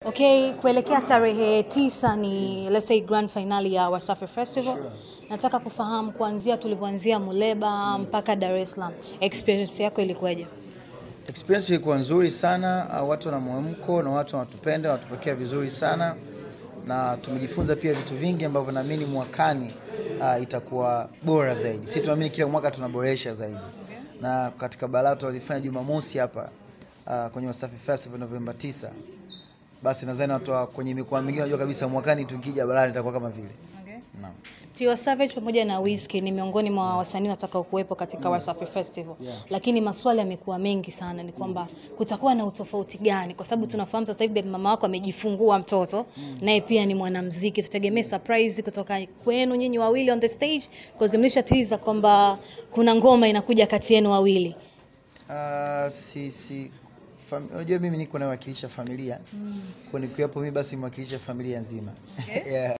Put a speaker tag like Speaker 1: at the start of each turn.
Speaker 1: Okay, kuelekea tarehe tisa ni let's say grand finale ya Wasafi Festival. Nataka kufahamu kuanzia tulipoanzia Muleba mpaka Dar es Salaam, experience yako ilikuwaje?
Speaker 2: Experience ilikuwa nzuri sana, uh, watu wana mwamko na watu wanatupenda, wanatupokea vizuri sana na tumejifunza pia vitu vingi ambavyo naamini mwakani uh, itakuwa bora zaidi. Sisi tunaamini kila mwaka tunaboresha zaidi. Na katika balaa tulifanya Jumamosi hapa uh, kwenye Wasafi Festival Novemba 9. Basi nadhani watu wa kwenye mikoa mingine wanajua kabisa mwakani tukija balaa itakuwa kama vile. Naam.
Speaker 1: Tiwa Savage pamoja na Wizkid ni miongoni mwa wasanii watakao kuwepo katika Wasafi Festival.
Speaker 2: Yeah.
Speaker 1: Lakini maswali yamekuwa mengi sana ni kwamba kutakuwa na utofauti gani kwa sababu tunafahamu sasa hivi mama wako amejifungua mtoto naye pia ni mwanamuziki. Tutegemee surprise kutoka kwenu nyinyi wawili on the stage because mlishatiza kwamba kuna ngoma inakuja kati yenu wawili.
Speaker 2: Uh, si, si, fam, unajua mimi niko nawakilisha familia mm. Kwa nikiwepo mimi basi mwakilisha familia nzima yeah.